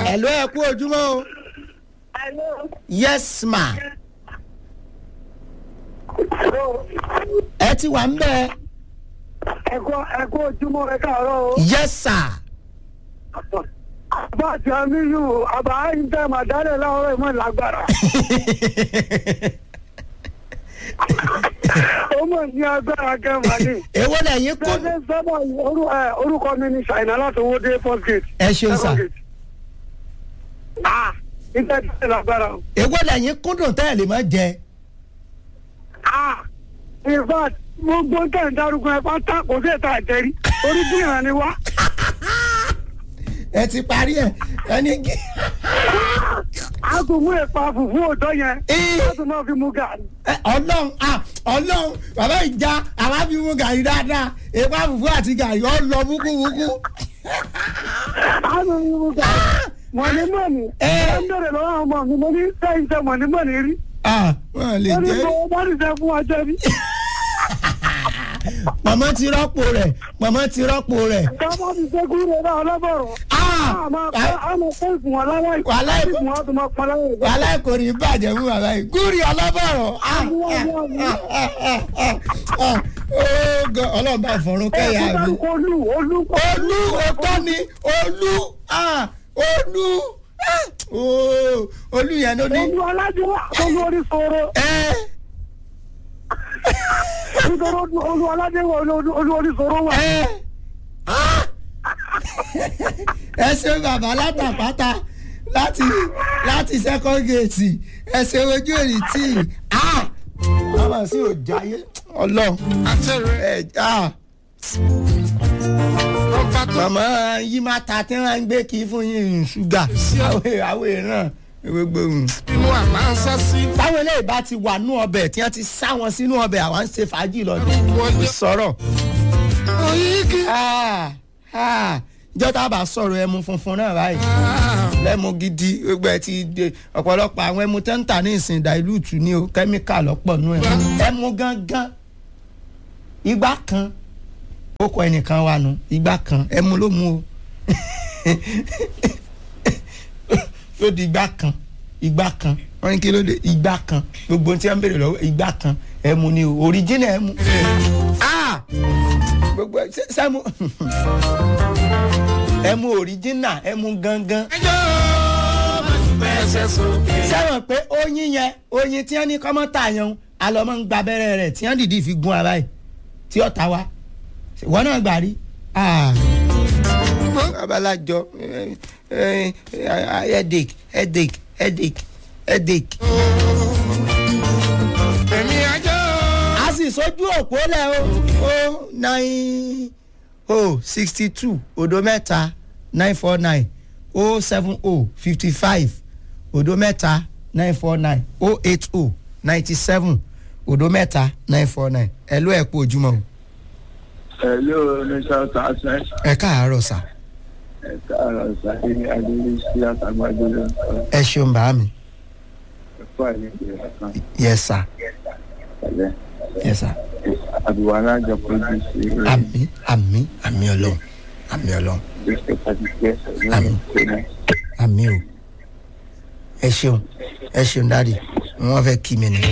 hello ẹ kú ojúmọ́ o yes ma ẹ ti wà ń bẹ ẹ̀kọ́ ẹ̀kọ́ ojúmọ́ ẹ káàárọ̀ o. yes sir àbá àti amíyù àbá ìjẹ́ màdálẹ̀ láwọ́rọ̀ ìmọ̀ lágbára. ó mọ̀ ní agbára kẹwàá ní. èwo lẹ́yìn kó Ṣé sábà orú- ẹ, orúkọ mi ni ṣàìnà láti owó dé first gate. ẹ ṣeun sà Second gate. Ah, ìjẹ́ ìjẹ́ lágbára o. èwo lẹ́yìn kúndùn tẹ́ ẹ̀ lè má jẹ Ah, in fact, gbogbo tẹ̀ ń darúgbó ẹ pátá kò sí ìta àjẹrí. Orí bí ìrìn ni wá. ẹ ti parí ẹ ẹni kí. A kò mú ìpa fùfú òótọ́ yẹn. Ee. Láti máa fi mú gàrí. Ẹ, ọlọ́run ah ọlọ́run bàbá ìjà àwa fi mú gàrí dáadáa èèpá fùfú àti gàrí ọ lọ wúkúwúkú. A kò mú gàrí. Mọ̀nìmọ̀nì. Ee. Ẹ ń bèrè lọ́wọ́ àwọn ọmọ mi, mo ní sẹ́yìn sẹ́ mọ̀nìmọ̀nì rí. ah wọn lè Ó ní jẹ kó bá ní sẹ́ fún wa jẹ́ rí. mọ̀mọ́ ti rọ́pò rẹ̀ mọ̀mọ́ ti rọ́pò rẹ̀. Ká bá ti ṣe kúrò náà ọlọ́bọ̀rọ̀. ah A máa pẹ́ a máa pẹ́ ìfún wọn láwọn ìkọ́. Wàhálà ìkọ́. Ìfún wọn tó máa pọn láwọn ìkọ́. wàhálà kò ní bàjẹ́ fún bàbá yìí gúrì ọlọ́bọ̀rọ̀ ah ah ah ah ah ah oh God ọlọ́run bá fọ̀run kẹ́yà mi. Olú olú olú ọkọ ni olú ah olú ah oh olú yẹn ló ní. olú aládé olú orí sọ̀rọ̀. ẹ Nítorí olú- olú aládé wà olú olú orí sọ̀rọ̀ wà. ẹ ah ẹ ṣe bàbá látàpátá láti láti second gate ẹ ṣe ojú èrì tí ah bàbá sí ò jáyé ọlọ́run ẹ ah màmá yìí máa ta tí wọ́n á ń gbé kí fún yín ṣúgà àwẹ̀ àwẹ̀ náà gbogbo inú àmà ń sá sí. táwọn eléyìí bá ti wà nú ọbẹ̀ tí wọ́n ti sá wọn sínú ọbẹ̀ àwọn ń ṣe fàájì lọ́dún sọ̀rọ̀ oyigi. Ah, ah, ìjọ tá a bá sọ̀rọ̀ ẹmu funfun náà báyìí lẹ́mu gidi gbogbo ẹ̀ ti de ọ̀pọ̀lọpọ̀ àwọn ẹmu tó ń tà ní ìsìn dàílùtù ní o kẹ́míkà lọ́pọ̀ nú ẹ̀ ẹmu gangan igbá kan ó kọ ẹnìkan wa nu igbá kan ẹmu ló mu o ló di igbá kan igbá kan wọ́n ní kí ló dé igbá kan gbogbo ohun tí wọ́n ń béèrè lọ́wọ́ igbá kan ẹmu ni o original ẹmu ah gbogbo ẹ ṣe- sẹ́mu ẹmu original ẹmu gangan ẹjọ́ ẹsẹ̀ sókè. sẹ́wọ̀n pé oyin yẹn oyin tí wọ́n ní kọ́mọ́tà yẹn alọ́mọ́ ń gba abẹ́rẹ́ rẹ̀ tí wọ́n dìdí fi gun ara ẹ̀ tí ó ta wá wọ́n náà gbà rí. babalájọ headache headache headache headache. èmi ẹjọ́. a sì sójú òpó lẹ o o nine o sixty two odo mẹ́ta nine four nine o seven o fifty five odo mẹ́ta nine four nine o eight o ninety seven odo mẹ́ta nine four nine ẹ ló ẹ̀ kú ojúmọ́ o. Hello, Mr. Tasman. ẹ káàárọ̀ sà Ẹ káàárọ̀ sáré ní Adélé sí àtàgbàdo ló ń sọ. ẹ ṣeun bá mi Ẹ̀fọ́ àìlèkè ọ̀kan yes sir pẹ̀lẹ́. yes sir Àbúwá alájọ pẹ̀lú sí àmì àmì àmì ọlọ́run àmì ọlọ́run ìgbésẹ̀ pàtàkì ní Àmín. ìpínlẹ̀. àmì o ẹ ṣeun ẹ ṣeun dáàdi wọn fẹ́ kí mi nìyẹn.